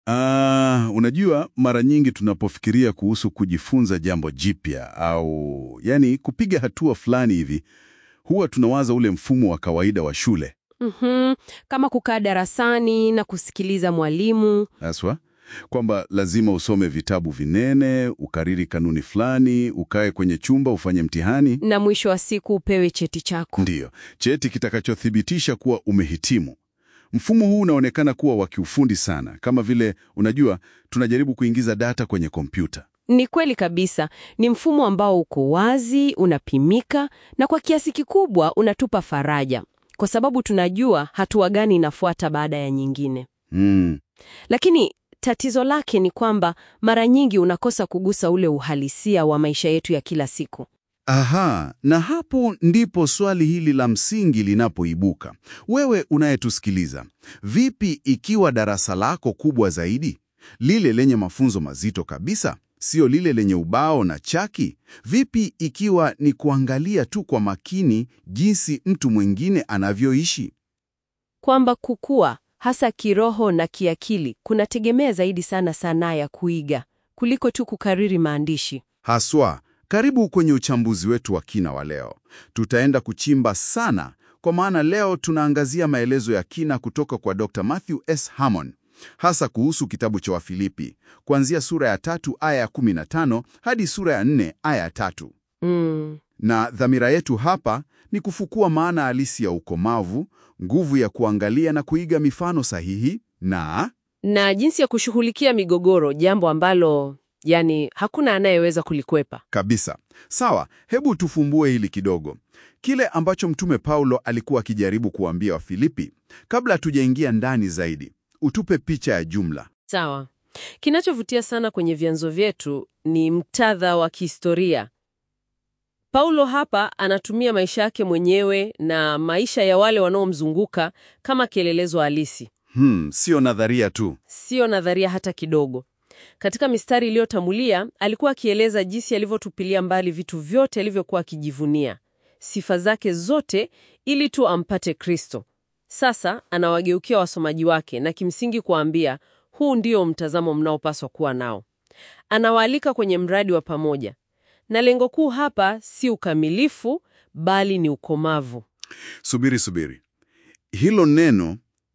Ah, unajua mara nyingi tunapofikiria kuhusu kujifunza jambo jipya au yani kupiga hatua fulani hivi, huwa tunawaza ule mfumo wa kawaida wa shule Mhm, kama kukaa darasani na kusikiliza mwalimu. haswa, kwamba lazima usome vitabu vinene, ukariri kanuni fulani, ukae kwenye chumba ufanye mtihani, na mwisho wa siku upewe cheti chako. ndiyo cheti kitakachothibitisha kuwa umehitimu. Mfumo huu unaonekana kuwa wa kiufundi sana, kama vile unajua, tunajaribu kuingiza data kwenye kompyuta. Ni kweli kabisa, ni mfumo ambao uko wazi, unapimika na kwa kiasi kikubwa unatupa faraja, kwa sababu tunajua hatua gani inafuata baada ya nyingine. Mm. Lakini tatizo lake ni kwamba mara nyingi unakosa kugusa ule uhalisia wa maisha yetu ya kila siku. Aha, na hapo ndipo swali hili la msingi linapoibuka. Wewe unayetusikiliza, vipi ikiwa darasa lako kubwa zaidi, lile lenye mafunzo mazito kabisa, sio lile lenye ubao na chaki? Vipi ikiwa ni kuangalia tu kwa makini jinsi mtu mwingine anavyoishi? Kwamba kukua hasa kiroho na kiakili kunategemea zaidi sana sanaa ya kuiga kuliko tu kukariri maandishi. Haswa, karibu kwenye uchambuzi wetu wa kina wa leo. Tutaenda kuchimba sana, kwa maana leo tunaangazia maelezo ya kina kutoka kwa Dr. Matthew S. Hammond, hasa kuhusu kitabu cha Wafilipi, kuanzia sura ya tatu aya ya 15 hadi sura ya 4 aya ya tatu. Mm. Na dhamira yetu hapa ni kufukua maana halisi ya ukomavu, nguvu ya kuangalia na kuiga mifano sahihi na Na jinsi ya kushughulikia migogoro, jambo ambalo yani hakuna anayeweza kulikwepa. Kabisa. Sawa, hebu tufumbue hili kidogo. Kile ambacho Mtume Paulo alikuwa akijaribu kuambia Wafilipi, kabla hatujaingia ndani zaidi, utupe picha ya jumla. Sawa. Kinachovutia sana kwenye vyanzo vyetu ni muktadha wa kihistoria. Paulo hapa anatumia maisha yake mwenyewe na maisha ya wale wanaomzunguka kama kielelezo halisi, Hmm, sio nadharia tu. sio nadharia hata kidogo. Katika mistari iliyotangulia alikuwa akieleza jinsi alivyotupilia mbali vitu vyote alivyokuwa akijivunia, sifa zake zote, ili tu ampate Kristo. Sasa anawageukia wasomaji wake na kimsingi kuwaambia, huu ndio mtazamo mnaopaswa kuwa nao. Anawaalika kwenye mradi wa pamoja, na lengo kuu hapa si ukamilifu, bali ni ukomavu. Subiri, subiri. Hilo neno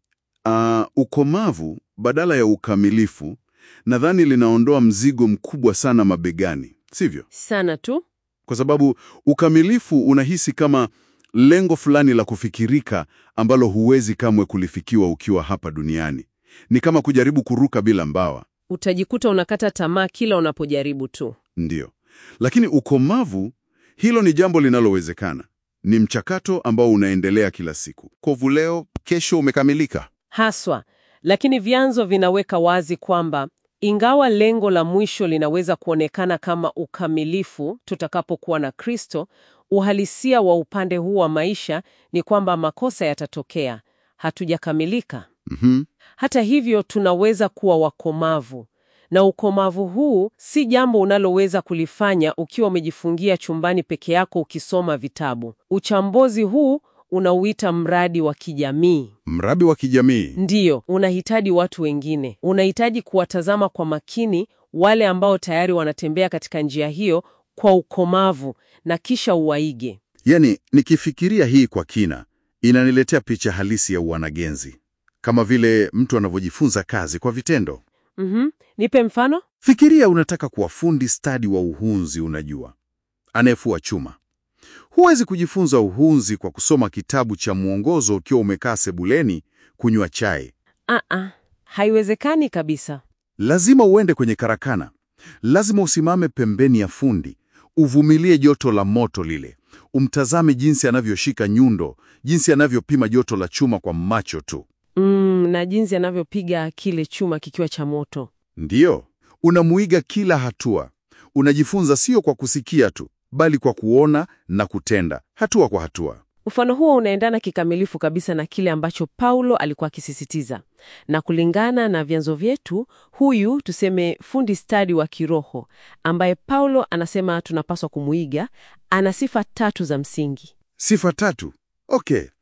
ah, ukomavu badala ya ukamilifu, nadhani linaondoa mzigo mkubwa sana mabegani, sivyo? Sana tu. Kwa sababu ukamilifu unahisi kama lengo fulani la kufikirika ambalo huwezi kamwe kulifikiwa ukiwa hapa duniani. Ni kama kujaribu kuruka bila mbawa. Utajikuta unakata tamaa kila unapojaribu tu. Ndiyo. Lakini ukomavu, hilo ni jambo linalowezekana. Ni mchakato ambao unaendelea kila siku. Kovu leo, kesho umekamilika. Haswa, lakini vyanzo vinaweka wazi kwamba ingawa lengo la mwisho linaweza kuonekana kama ukamilifu tutakapokuwa na Kristo, uhalisia wa upande huu wa maisha ni kwamba makosa yatatokea, hatujakamilika. Mhm. Hata hivyo, tunaweza kuwa wakomavu, na ukomavu huu si jambo unaloweza kulifanya ukiwa umejifungia chumbani peke yako ukisoma vitabu. Uchambuzi huu unauita mradi wa kijamii. Mradi wa kijamii. Ndiyo, unahitaji watu wengine. Unahitaji kuwatazama kwa makini wale ambao tayari wanatembea katika njia hiyo kwa ukomavu na kisha uwaige. Yaani, nikifikiria hii kwa kina, inaniletea picha halisi ya wanagenzi, kama vile mtu anavyojifunza kazi kwa vitendo. Mhm. Nipe mfano? Fikiria unataka kuwa fundi stadi wa uhunzi, unajua, anayefua chuma. Huwezi kujifunza uhunzi kwa kusoma kitabu cha mwongozo ukiwa umekaa sebuleni kunywa chai. Aa, haiwezekani kabisa. Lazima uende kwenye karakana, lazima usimame pembeni ya fundi, uvumilie joto la moto lile, umtazame jinsi anavyoshika nyundo, jinsi anavyopima joto la chuma kwa macho tu. Mm, na jinsi anavyopiga kile chuma kikiwa cha moto. Ndiyo, unamuiga kila hatua. Unajifunza sio kwa kusikia tu, bali kwa kuona na kutenda, hatua kwa hatua. Mfano huo unaendana kikamilifu kabisa na kile ambacho Paulo alikuwa akisisitiza. Na kulingana na vyanzo vyetu, huyu tuseme fundi stadi wa kiroho ambaye Paulo anasema tunapaswa kumuiga, ana sifa tatu za msingi. Sifa tatu. Okay,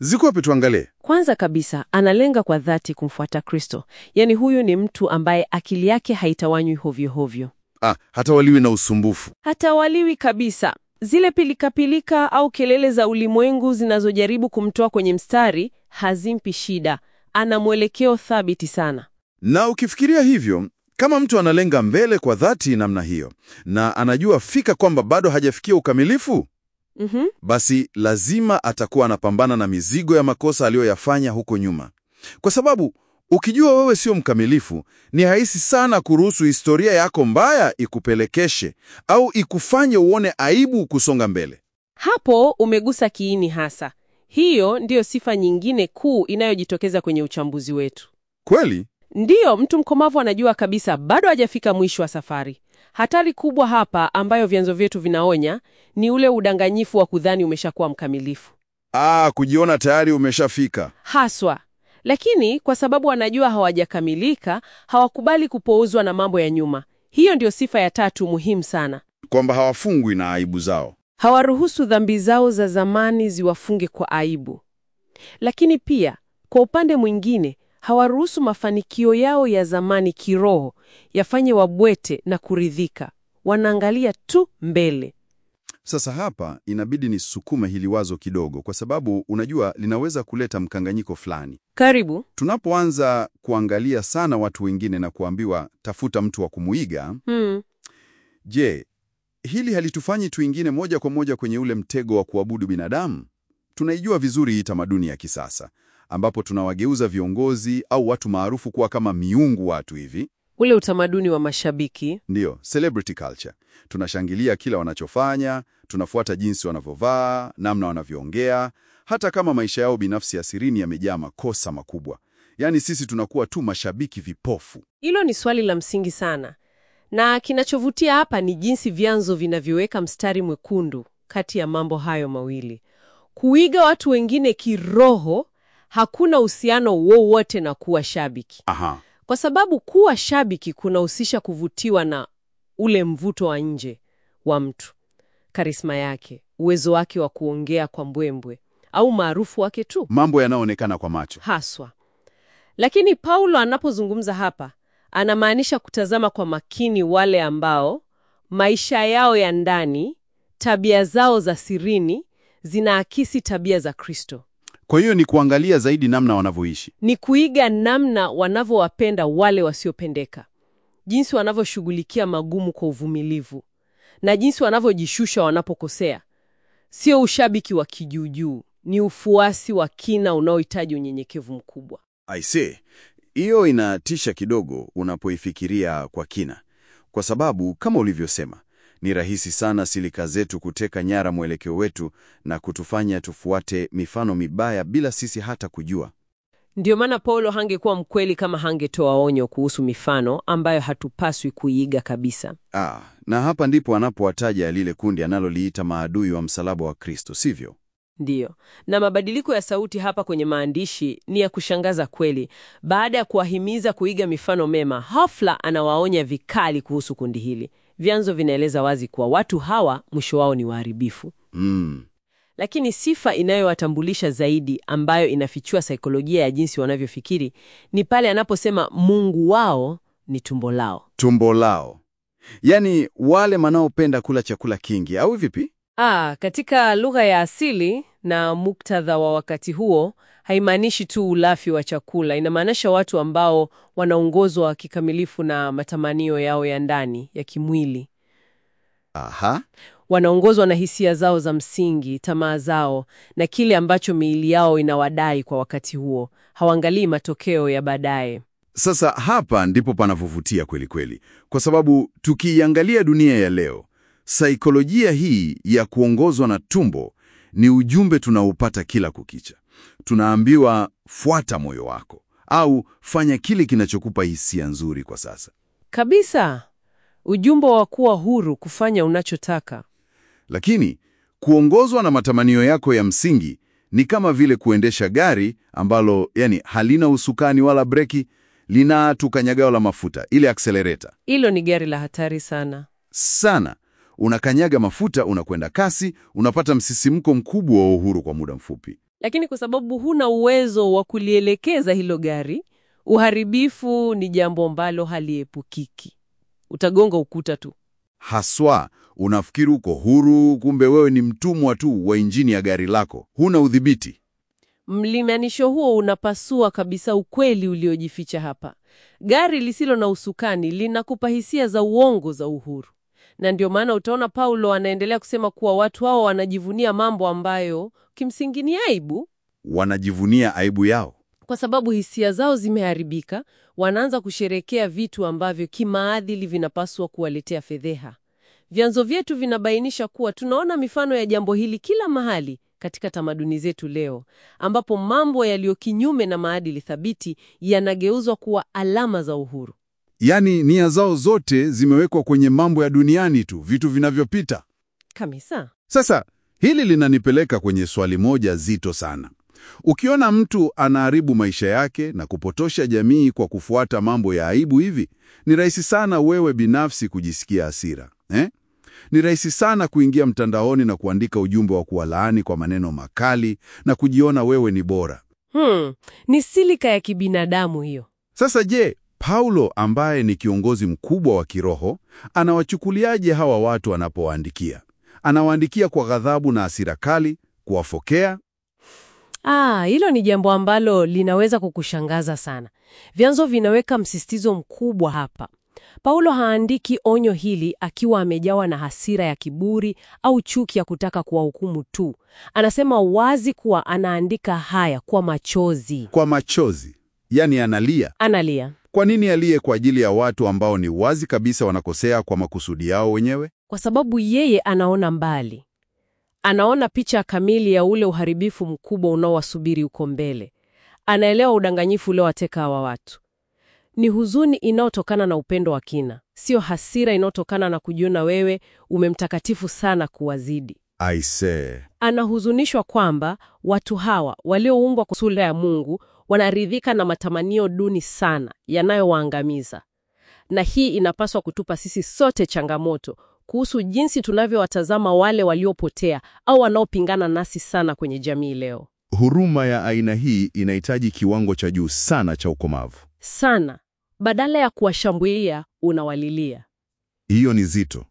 Zikope tuangalie. Kwanza kabisa, analenga kwa dhati kumfuata Kristo. Yaani huyu ni mtu ambaye akili yake haitawanywi hovyo hovyo. Ah, hata waliwi na usumbufu. Hatawaliwi kabisa. Zile pilikapilika au kelele za ulimwengu zinazojaribu kumtoa kwenye mstari hazimpi shida. Ana mwelekeo thabiti sana. Na ukifikiria hivyo, kama mtu analenga mbele kwa dhati namna hiyo na anajua fika kwamba bado hajafikia ukamilifu, Mhm. basi lazima atakuwa anapambana na mizigo ya makosa aliyoyafanya huko nyuma, kwa sababu ukijua wewe sio mkamilifu, ni rahisi sana kuruhusu historia yako mbaya ikupelekeshe au ikufanye uone aibu kusonga mbele. Hapo umegusa kiini hasa. Hiyo ndiyo sifa nyingine kuu inayojitokeza kwenye uchambuzi wetu. Kweli? Ndiyo, mtu mkomavu anajua kabisa bado hajafika mwisho wa safari. Hatari kubwa hapa ambayo vyanzo vyetu vinaonya ni ule udanganyifu wa kudhani umeshakuwa mkamilifu. Ah, kujiona tayari umeshafika. Haswa. Lakini kwa sababu wanajua hawajakamilika, hawakubali kupouzwa na mambo ya nyuma. Hiyo ndiyo sifa ya tatu muhimu sana. Kwamba hawafungwi na aibu zao. Hawaruhusu dhambi zao za zamani ziwafunge kwa aibu. Lakini pia, kwa upande mwingine, hawaruhusu mafanikio yao ya zamani kiroho yafanye wabwete na kuridhika. Wanaangalia tu mbele. Sasa hapa inabidi nisukume hili wazo kidogo, kwa sababu unajua linaweza kuleta mkanganyiko fulani. Karibu. Tunapoanza kuangalia sana watu wengine na kuambiwa tafuta mtu wa kumuiga, Hmm. je, hili halitufanyi tuingine moja kwa moja kwenye ule mtego wa kuabudu binadamu? Tunaijua vizuri hii tamaduni ya kisasa ambapo tunawageuza viongozi au watu maarufu kuwa kama miungu watu hivi. Ule utamaduni wa mashabiki. Ndiyo, celebrity culture. Tunashangilia kila wanachofanya, tunafuata jinsi wanavyovaa, namna wanavyoongea, hata kama maisha yao binafsi ya sirini yamejaa makosa makubwa. Yaani sisi tunakuwa tu mashabiki vipofu. Hilo ni swali la msingi sana, na kinachovutia hapa ni jinsi vyanzo vinavyoweka mstari mwekundu kati ya mambo hayo mawili. Kuiga watu wengine kiroho hakuna uhusiano wowote na kuwa shabiki, Aha. kwa sababu kuwa shabiki kunahusisha kuvutiwa na ule mvuto wa nje wa mtu, karisma yake, uwezo wake wa kuongea kwa mbwembwe au maarufu wake tu Mambo yanayoonekana kwa macho. haswa. Lakini Paulo anapozungumza hapa, anamaanisha kutazama kwa makini wale ambao maisha yao ya ndani, tabia zao za sirini zinaakisi tabia za Kristo. Kwa hiyo ni kuangalia zaidi namna wanavyoishi. Ni kuiga namna wanavyowapenda wale wasiopendeka, jinsi wanavyoshughulikia magumu kwa uvumilivu, na jinsi wanavyojishusha wanapokosea. Sio ushabiki wa kijuujuu, ni ufuasi wa kina unaohitaji unyenyekevu mkubwa. I see. Hiyo inatisha kidogo unapoifikiria kwa kina, kwa sababu kama ulivyosema, ni rahisi sana silika zetu kuteka nyara mwelekeo wetu na kutufanya tufuate mifano mibaya bila sisi hata kujua. Ndiyo maana Paulo hangekuwa mkweli kama hangetoa onyo kuhusu mifano ambayo hatupaswi kuiiga kabisa. Ah, na hapa ndipo anapowataja lile kundi analoliita maadui wa msalaba wa Kristo, sivyo? Ndiyo, na mabadiliko ya sauti hapa kwenye maandishi ni ya kushangaza kweli. Baada ya kuwahimiza kuiga mifano mema, hafla anawaonya vikali kuhusu kundi hili. Vyanzo vinaeleza wazi kuwa watu hawa mwisho wao ni waharibifu. Mm. Lakini sifa inayowatambulisha zaidi, ambayo inafichua saikolojia ya jinsi wanavyofikiri, ni pale anaposema Mungu wao ni tumbo lao. Tumbo lao, yaani wale wanaopenda kula chakula kingi, au vipi? Ah, katika lugha ya asili na muktadha wa wakati huo haimaanishi tu ulafi wa chakula, inamaanisha watu ambao wanaongozwa kikamilifu na matamanio yao ya ndani ya kimwili. Aha. Wanaongozwa na hisia zao za msingi, tamaa zao na kile ambacho miili yao inawadai kwa wakati huo. Hawaangalii matokeo ya baadaye. Sasa hapa ndipo panapovutia kweli kweli, kwa sababu tukiiangalia dunia ya leo, saikolojia hii ya kuongozwa na tumbo ni ujumbe tunaopata kila kukicha. Tunaambiwa fuata moyo wako au fanya kile kinachokupa hisia nzuri kwa sasa. Kabisa. Ujumbe wa kuwa huru kufanya unachotaka. Lakini kuongozwa na matamanio yako ya msingi ni kama vile kuendesha gari ambalo yani halina usukani wala breki, lina tu kanyagao la mafuta, ile accelerator. Hilo ni gari la hatari sana. sana. Unakanyaga mafuta, unakwenda kasi, unapata msisimko mkubwa wa uhuru kwa muda mfupi. Lakini kwa sababu huna uwezo wa kulielekeza hilo gari, uharibifu ni jambo ambalo haliepukiki. Utagonga ukuta tu. Haswa unafikiri uko huru, kumbe wewe ni mtumwa tu wa injini ya gari lako, huna udhibiti. Mlinganisho huo unapasua kabisa ukweli uliojificha hapa. Gari lisilo na usukani linakupa hisia za uongo za uhuru, na ndio maana utaona Paulo anaendelea kusema kuwa watu hao wanajivunia mambo ambayo kimsingi ni aibu. Wanajivunia aibu yao. Kwa sababu hisia zao zimeharibika, wanaanza kusherekea vitu ambavyo kimaadili vinapaswa kuwaletea fedheha. Vyanzo vyetu vinabainisha kuwa tunaona mifano ya jambo hili kila mahali katika tamaduni zetu leo, ambapo mambo yaliyo kinyume na maadili thabiti yanageuzwa kuwa alama za uhuru. Yaani nia zao zote zimewekwa kwenye mambo ya duniani tu, vitu vinavyopita. Kabisa. Sasa hili linanipeleka kwenye swali moja zito sana. Ukiona mtu anaharibu maisha yake na kupotosha jamii kwa kufuata mambo ya aibu hivi, ni rahisi sana wewe binafsi kujisikia hasira eh? Ni rahisi sana kuingia mtandaoni na kuandika ujumbe wa kuwalaani kwa maneno makali na kujiona wewe ni bora. Hmm, ni silika ya kibinadamu hiyo. Sasa je, Paulo ambaye ni kiongozi mkubwa wa kiroho anawachukuliaje hawa watu anapowaandikia? Anawaandikia kwa ghadhabu na hasira kali, kuwafokea? Ah, hilo ni jambo ambalo linaweza kukushangaza sana. Vyanzo vinaweka msisitizo mkubwa hapa. Paulo haandiki onyo hili akiwa amejawa na hasira ya kiburi au chuki ya kutaka kuwahukumu tu. Anasema wazi kuwa anaandika haya kwa machozi. Kwa machozi, yaani analia. Analia Kwa nini aliye kwa ajili ya watu ambao ni wazi kabisa wanakosea kwa makusudi yao wenyewe? kwa sababu yeye anaona mbali. Anaona picha kamili ya ule uharibifu mkubwa unaowasubiri uko mbele. Anaelewa udanganyifu uliowateka hawa watu. Ni huzuni inayotokana na upendo wa kina, sio hasira inayotokana na kujiona wewe umemtakatifu sana kuwazidi. Aisee, Anahuzunishwa kwamba watu hawa walioumbwa kwa sura ya Mungu wanaridhika na matamanio duni sana yanayowaangamiza. Na hii inapaswa kutupa sisi sote changamoto kuhusu jinsi tunavyowatazama wale waliopotea au wanaopingana nasi sana kwenye jamii leo. huruma ya aina hii inahitaji kiwango cha juu sana cha ukomavu. Sana, badala ya kuwashambulia unawalilia. Hiyo ni zito.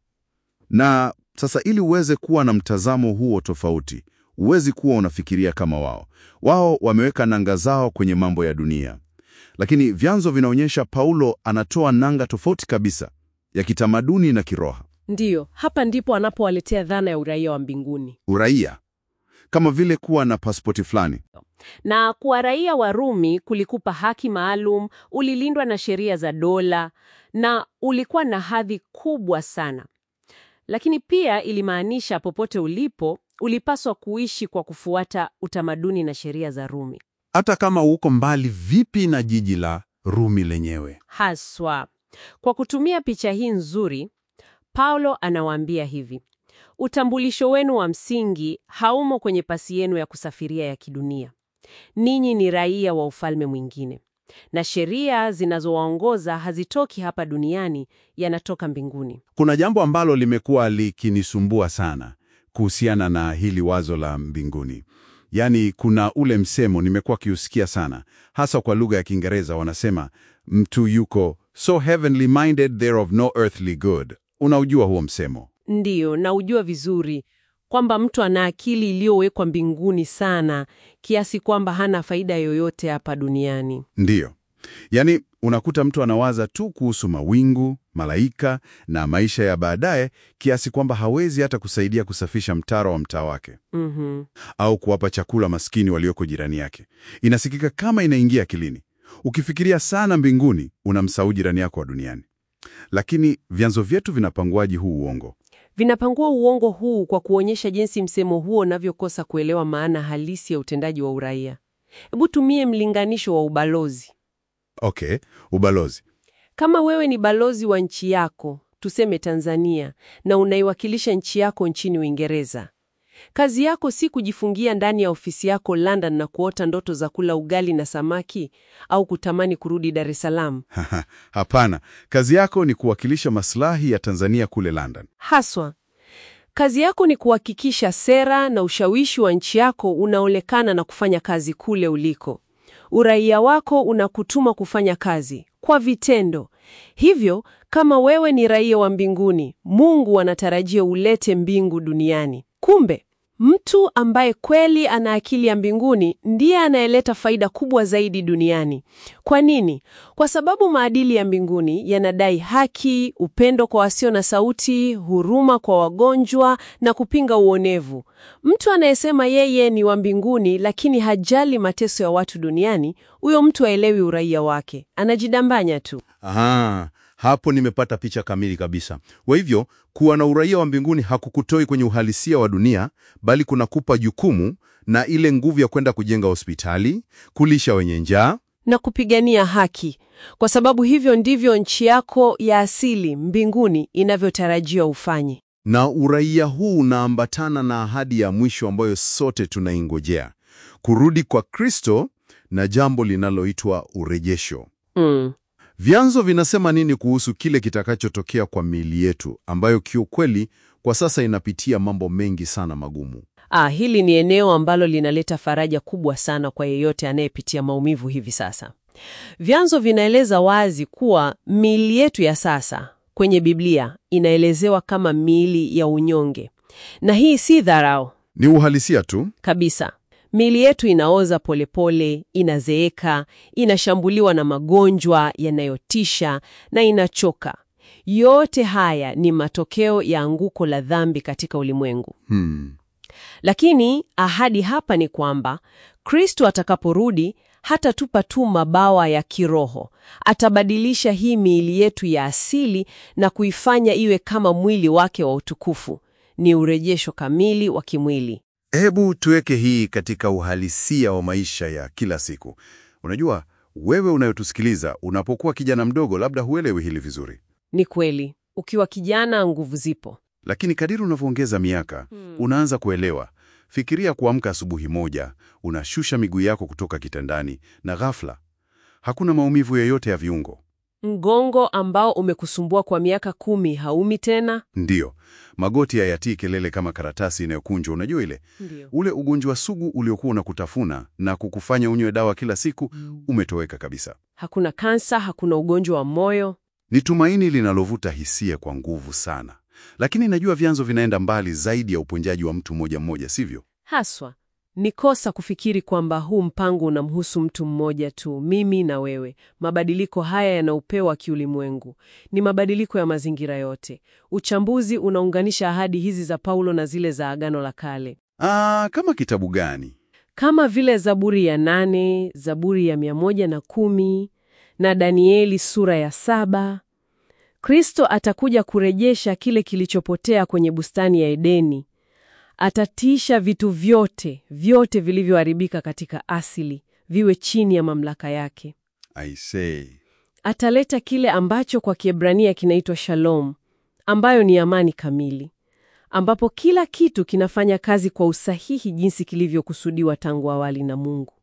Na sasa ili uweze kuwa na mtazamo huo tofauti, huwezi kuwa unafikiria kama wao. Wao wameweka nanga zao kwenye mambo ya dunia, lakini vyanzo vinaonyesha Paulo anatoa nanga tofauti kabisa ya kitamaduni na kiroho. Ndiyo, hapa ndipo anapowaletea dhana ya uraia wa mbinguni. Uraia kama vile kuwa na pasipoti fulani. Na kuwa raia wa Rumi kulikupa haki maalum, ulilindwa na sheria za dola na ulikuwa na hadhi kubwa sana. Lakini pia ilimaanisha popote ulipo, ulipaswa kuishi kwa kufuata utamaduni na sheria za Rumi. Hata kama uko mbali vipi na jiji la Rumi lenyewe. Haswa. Kwa kutumia picha hii nzuri, Paulo anawaambia hivi: utambulisho wenu wa msingi haumo kwenye pasi yenu ya kusafiria ya kidunia. Ninyi ni raia wa ufalme mwingine, na sheria zinazowaongoza hazitoki hapa duniani, yanatoka mbinguni. Kuna jambo ambalo limekuwa likinisumbua sana kuhusiana na hili wazo la mbinguni. Yaani, kuna ule msemo nimekuwa kiusikia sana, hasa kwa lugha ya Kiingereza. Wanasema mtu yuko so heavenly minded there of no earthly good. Unaujua huo msemo? Ndiyo, na ujua vizuri kwamba mtu ana akili iliyowekwa mbinguni sana kiasi kwamba hana faida yoyote hapa duniani. Ndiyo, yaani unakuta mtu anawaza tu kuhusu mawingu, malaika na maisha ya baadaye, kiasi kwamba hawezi hata kusaidia kusafisha mtaro wa mtaa wake Mhm. au kuwapa chakula maskini walioko jirani yake. Inasikika kama inaingia akilini. Ukifikiria sana mbinguni, unamsahau jirani yako wa duniani. Lakini vyanzo vyetu vinapanguaji huu uongo? Vinapangua uongo huu kwa kuonyesha jinsi msemo huo unavyokosa kuelewa maana halisi ya utendaji wa uraia. Hebu tumie mlinganisho wa ubalozi. Okay, ubalozi. Kama wewe ni balozi wa nchi yako, tuseme Tanzania, na unaiwakilisha nchi yako nchini Uingereza, kazi yako si kujifungia ndani ya ofisi yako London na kuota ndoto za kula ugali na samaki au kutamani kurudi Dar es Salaam. Hapana, kazi yako ni kuwakilisha maslahi ya Tanzania kule London. Haswa, Kazi yako ni kuhakikisha sera na ushawishi wa nchi yako unaonekana na kufanya kazi kule uliko. Uraia wako unakutuma kufanya kazi kwa vitendo. Hivyo, kama wewe ni raia wa mbinguni, Mungu anatarajia ulete mbingu duniani. Kumbe, mtu ambaye kweli ana akili ya mbinguni ndiye anayeleta faida kubwa zaidi duniani. Kwa nini? Kwa sababu maadili ya mbinguni yanadai haki, upendo kwa wasio na sauti, huruma kwa wagonjwa na kupinga uonevu. Mtu anayesema yeye ni wa mbinguni lakini hajali mateso ya watu duniani, huyo mtu haelewi uraia wake, anajidambanya tu. Aha, hapo nimepata picha kamili kabisa. Kwa hivyo, kuwa na uraia wa mbinguni hakukutoi kwenye uhalisia wa dunia, bali kunakupa jukumu na ile nguvu ya kwenda kujenga hospitali, kulisha wenye njaa. na kupigania haki, kwa sababu hivyo ndivyo nchi yako ya asili mbinguni inavyotarajiwa ufanye. Na uraia huu unaambatana na ahadi ya mwisho ambayo sote tunaingojea, kurudi kwa Kristo na jambo linaloitwa urejesho. Mm. Vyanzo vinasema nini kuhusu kile kitakachotokea kwa miili yetu ambayo kiukweli kwa sasa inapitia mambo mengi sana magumu? Ah, hili ni eneo ambalo linaleta faraja kubwa sana kwa yeyote anayepitia maumivu hivi sasa. Vyanzo vinaeleza wazi kuwa miili yetu ya sasa kwenye Biblia inaelezewa kama miili ya unyonge, na hii si dharau Ni uhalisia tu. kabisa. Miili yetu inaoza polepole, inazeeka, inashambuliwa na magonjwa yanayotisha na inachoka. Yote haya ni matokeo ya anguko la dhambi katika ulimwengu. Hmm. Lakini ahadi hapa ni kwamba Kristo atakaporudi hatatupa tu mabawa ya kiroho, atabadilisha hii miili yetu ya asili na kuifanya iwe kama mwili wake wa utukufu. Ni urejesho kamili wa kimwili. Hebu tuweke hii katika uhalisia wa maisha ya kila siku. Unajua, wewe unayotusikiliza, unapokuwa kijana mdogo, labda huelewi hili vizuri, Ni kweli, ukiwa kijana nguvu zipo. lakini kadiri unavyoongeza miaka unaanza kuelewa. Fikiria kuamka asubuhi moja, unashusha miguu yako kutoka kitandani, na ghafla hakuna maumivu yoyote ya viungo. Mgongo ambao umekusumbua kwa miaka kumi haumi tena. Ndiyo, magoti hayatii kelele kama karatasi inayokunjwa. Unajua ile Ndio. ule ugonjwa sugu uliokuwa unakutafuna na kukufanya unywe dawa kila siku umetoweka kabisa. Hakuna kansa, hakuna ugonjwa wa moyo. Ni tumaini linalovuta hisia kwa nguvu sana, lakini najua vyanzo vinaenda mbali zaidi ya uponyaji wa mtu mmoja mmoja, sivyo? Haswa ni kosa kufikiri kwamba huu mpango unamhusu mtu mmoja tu, mimi na wewe. Mabadiliko haya yanaupewa kiulimwengu, ni mabadiliko ya mazingira yote. Uchambuzi unaunganisha ahadi hizi za Paulo na zile za Agano la Kale, Ah, kama kitabu gani? kama vile Zaburi ya nane, Zaburi ya mia moja na kumi na Danieli sura ya saba. Kristo atakuja kurejesha kile kilichopotea kwenye bustani ya Edeni. Atatiisha vitu vyote vyote vilivyoharibika katika asili viwe chini ya mamlaka yake. I say. Ataleta kile ambacho kwa Kiebrania kinaitwa shalom, ambayo ni amani kamili, ambapo kila kitu kinafanya kazi kwa usahihi jinsi kilivyokusudiwa tangu awali na Mungu,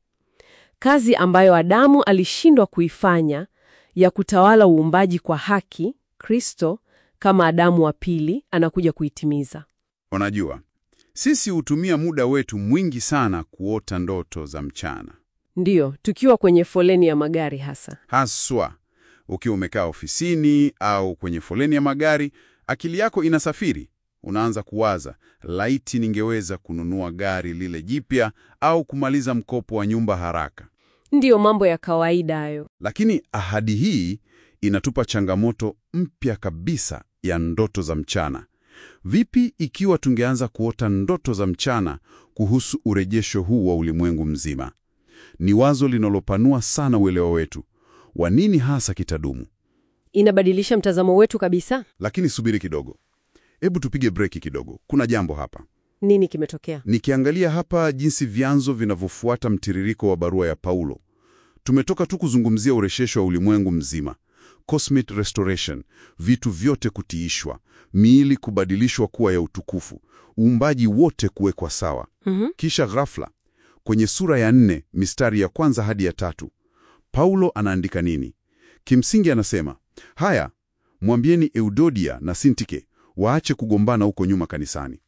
kazi ambayo Adamu alishindwa kuifanya ya kutawala uumbaji kwa haki. Kristo kama Adamu wa pili anakuja kuitimiza. Unajua, sisi hutumia muda wetu mwingi sana kuota ndoto za mchana, Ndiyo, tukiwa kwenye foleni ya magari hasa. haswa ukiwa umekaa ofisini au kwenye foleni ya magari, akili yako inasafiri. Unaanza kuwaza, laiti ningeweza kununua gari lile jipya au kumaliza mkopo wa nyumba haraka. Ndiyo mambo ya kawaida hayo. Lakini ahadi hii inatupa changamoto mpya kabisa ya ndoto za mchana. Vipi ikiwa tungeanza kuota ndoto za mchana kuhusu urejesho huu wa ulimwengu mzima? Ni wazo linalopanua sana uelewa wetu wa nini hasa kitadumu. Inabadilisha mtazamo wetu kabisa. Lakini subiri kidogo, hebu tupige breki kidogo. Kuna jambo hapa. Nini kimetokea? Nikiangalia hapa jinsi vyanzo vinavyofuata mtiririko wa barua ya Paulo, tumetoka tu kuzungumzia urejesho wa ulimwengu mzima, cosmic restoration, vitu vyote kutiishwa, miili kubadilishwa kuwa ya utukufu, uumbaji wote kuwekwa sawa. Mhm. Kisha ghafla kwenye sura ya nne mistari ya kwanza hadi ya tatu Paulo anaandika nini? Kimsingi anasema haya, mwambieni Eudodia na Sintike waache kugombana huko nyuma kanisani.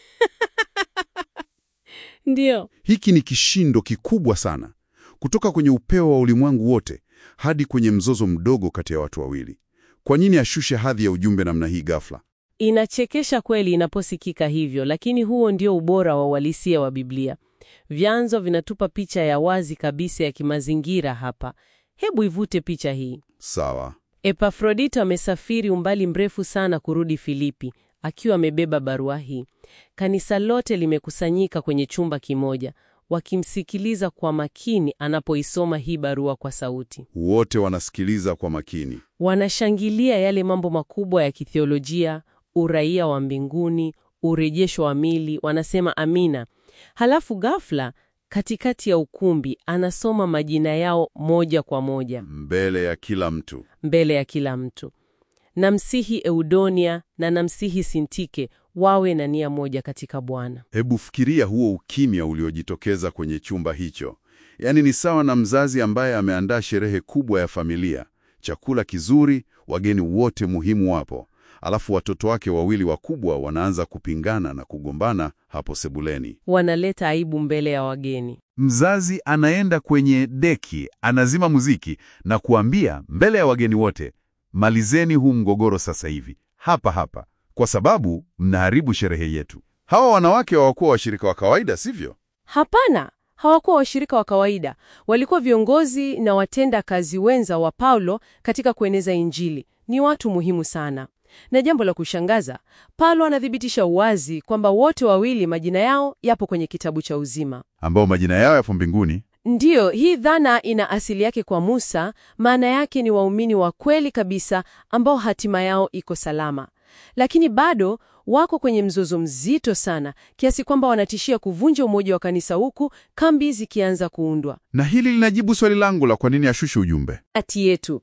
Ndiyo. Hiki ni kishindo kikubwa sana, kutoka kwenye upeo wa ulimwengu wote hadi kwenye mzozo mdogo kati ya watu wawili. Kwa nini ashushe hadhi ya ujumbe namna hii ghafla? Inachekesha kweli inaposikika hivyo, lakini huo ndio ubora wa uhalisia wa Biblia. Vyanzo vinatupa picha ya wazi kabisa ya kimazingira hapa. Hebu ivute picha hii. Sawa. Epafrodito amesafiri umbali mrefu sana kurudi Filipi akiwa amebeba barua hii. Kanisa lote limekusanyika kwenye chumba kimoja, wakimsikiliza kwa makini anapoisoma hii barua kwa sauti. Wote wanasikiliza kwa makini. Wanashangilia yale mambo makubwa ya kithiolojia, uraia wa mbinguni, urejesho wa mili, wanasema amina. Halafu ghafla, katikati ya ukumbi, anasoma majina yao moja kwa moja Mbele ya kila mtu. mbele ya kila mtu. Namsihi Eudonia na namsihi Sintike wawe na nia moja katika Bwana. Hebu fikiria huo ukimya uliojitokeza kwenye chumba hicho. Yaani ni sawa na mzazi ambaye ameandaa sherehe kubwa ya familia, chakula kizuri, wageni wote muhimu wapo, alafu watoto wake wawili wakubwa wanaanza kupingana na kugombana hapo sebuleni. Wanaleta aibu mbele ya wageni. Mzazi anaenda kwenye deki, anazima muziki na kuambia mbele ya wageni wote, malizeni huu mgogoro sasa hivi hapa hapa, kwa sababu mnaharibu sherehe yetu. Hawa wanawake hawakuwa washirika wa kawaida, sivyo? Hapana, hawakuwa washirika wa kawaida. Walikuwa viongozi na watenda kazi wenza wa Paulo katika kueneza Injili. Ni watu muhimu sana. Na jambo la kushangaza, Paulo anathibitisha wazi kwamba wote wawili majina yao yapo kwenye kitabu cha uzima. Ambao majina yao yapo mbinguni. Ndiyo, hii dhana ina asili yake kwa Musa. Maana yake ni waumini wa kweli kabisa ambao hatima yao iko salama, lakini bado wako kwenye mzozo mzito sana kiasi kwamba wanatishia kuvunja umoja wa kanisa huku kambi zikianza kuundwa Na hili linajibu swali langu la kwa nini ashushe ujumbe. kati yetu.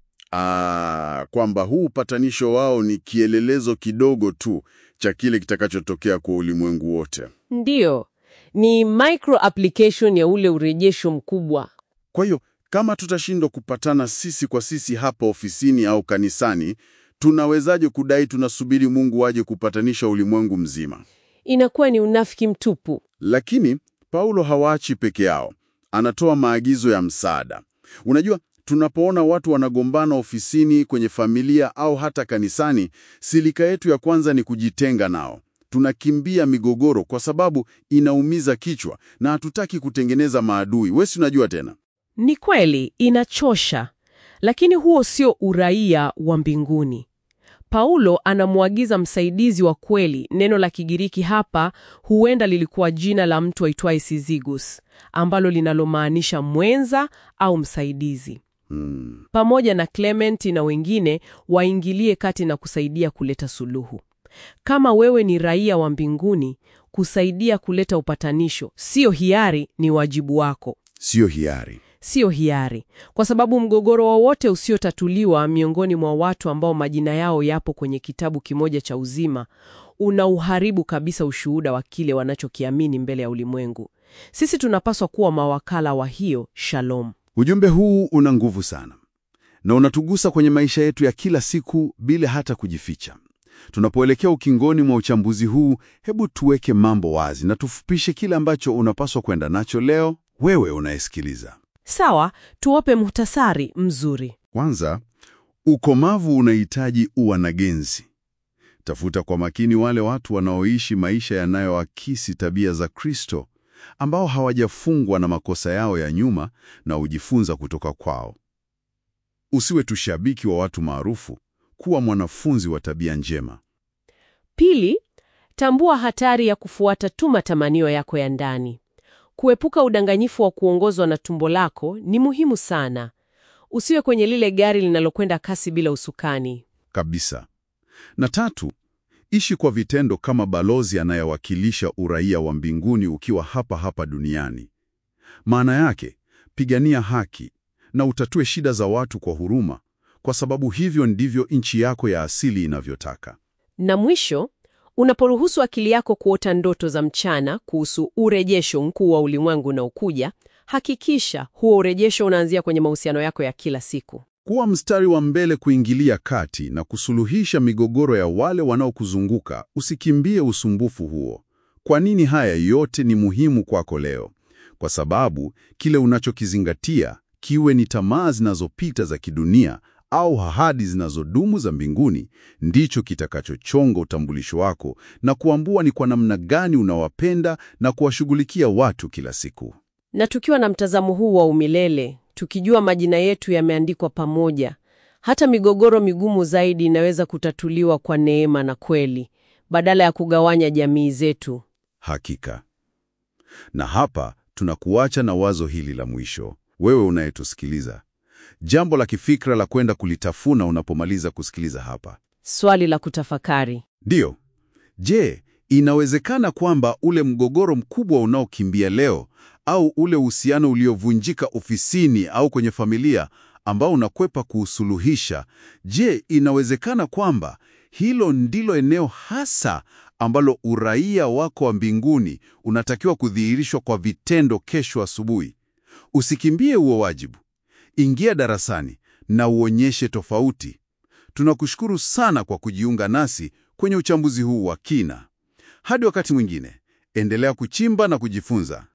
Ah, kwamba huu upatanisho wao ni kielelezo kidogo tu cha kile kitakachotokea kwa ulimwengu wote. Ndiyo, ni micro application ya ule urejesho mkubwa. Kwa hiyo kama tutashindwa kupatana sisi kwa sisi hapa ofisini au kanisani, tunawezaje kudai tunasubiri Mungu aje kupatanisha ulimwengu mzima? Inakuwa ni unafiki mtupu. Lakini Paulo hawaachi peke yao, anatoa maagizo ya msaada. Unajua, tunapoona watu wanagombana ofisini, kwenye familia au hata kanisani, silika yetu ya kwanza ni kujitenga nao. Tunakimbia migogoro kwa sababu inaumiza kichwa na hatutaki kutengeneza maadui. Wewe si unajua tena. Ni kweli inachosha, lakini huo sio uraia wa mbinguni. Paulo anamwagiza msaidizi wa kweli. Neno la Kigiriki hapa huenda lilikuwa jina la mtu aitwaye Syzygus, ambalo linalomaanisha mwenza au msaidizi. Hmm. Pamoja na Clementi na wengine waingilie kati na kusaidia kuleta suluhu. Kama wewe ni raia wa mbinguni, kusaidia kuleta upatanisho sio hiari, ni wajibu wako. Sio hiari. Sio hiari, kwa sababu mgogoro wowote usiotatuliwa miongoni mwa watu ambao majina yao yapo kwenye kitabu kimoja cha uzima unauharibu kabisa ushuhuda wa kile wanachokiamini mbele ya ulimwengu. Sisi tunapaswa kuwa mawakala wa hiyo shalom. Ujumbe huu una nguvu sana na unatugusa kwenye maisha yetu ya kila siku bila hata kujificha. Tunapoelekea ukingoni mwa uchambuzi huu, hebu tuweke mambo wazi na tufupishe kile ambacho unapaswa kwenda nacho leo, wewe unayesikiliza. Sawa, tuwape muhtasari mzuri. Kwanza, ukomavu unahitaji uwanagenzi. Tafuta kwa makini wale watu wanaoishi maisha yanayoakisi tabia za Kristo, ambao hawajafungwa na makosa yao ya nyuma na ujifunza kutoka kwao. Usiwe tu shabiki wa watu maarufu, kuwa mwanafunzi wa tabia njema. Pili, tambua hatari ya kufuata tu matamanio yako ya ndani. Kuepuka udanganyifu wa kuongozwa na tumbo lako ni muhimu sana. Usiwe kwenye lile gari linalokwenda kasi bila usukani. Kabisa. Na tatu, ishi kwa vitendo kama balozi anayewakilisha uraia wa mbinguni ukiwa hapa hapa duniani. Maana yake, pigania haki na utatue shida za watu kwa huruma, kwa sababu hivyo ndivyo nchi yako ya asili inavyotaka. Na mwisho, unaporuhusu akili yako kuota ndoto za mchana kuhusu urejesho mkuu wa ulimwengu unaokuja, hakikisha huo urejesho unaanzia kwenye mahusiano yako ya kila siku. Kuwa mstari wa mbele kuingilia kati na kusuluhisha migogoro ya wale wanaokuzunguka. Usikimbie usumbufu huo. Kwa nini haya yote ni muhimu kwako leo? Kwa sababu kile unachokizingatia, kiwe ni tamaa zinazopita za kidunia au ahadi zinazodumu za mbinguni, ndicho kitakachochonga utambulisho wako na kuambua ni kwa namna gani unawapenda na kuwashughulikia watu kila siku. Na tukiwa na mtazamo huu wa umilele, tukijua majina yetu yameandikwa pamoja, hata migogoro migumu zaidi inaweza kutatuliwa kwa neema na kweli, badala ya kugawanya jamii zetu. Hakika. Na hapa tunakuacha na wazo hili la mwisho, wewe unayetusikiliza, jambo la kifikra la kwenda kulitafuna unapomaliza kusikiliza hapa. Swali la kutafakari. Ndiyo. Je, inawezekana kwamba ule mgogoro mkubwa unaokimbia leo au ule uhusiano uliovunjika ofisini au kwenye familia ambao unakwepa kuusuluhisha, je, inawezekana kwamba hilo ndilo eneo hasa ambalo uraia wako wa mbinguni unatakiwa kudhihirishwa kwa vitendo kesho asubuhi? Usikimbie huo wajibu. Ingia darasani na uonyeshe tofauti. Tunakushukuru sana kwa kujiunga nasi kwenye uchambuzi huu wa kina. Hadi wakati mwingine, endelea kuchimba na kujifunza.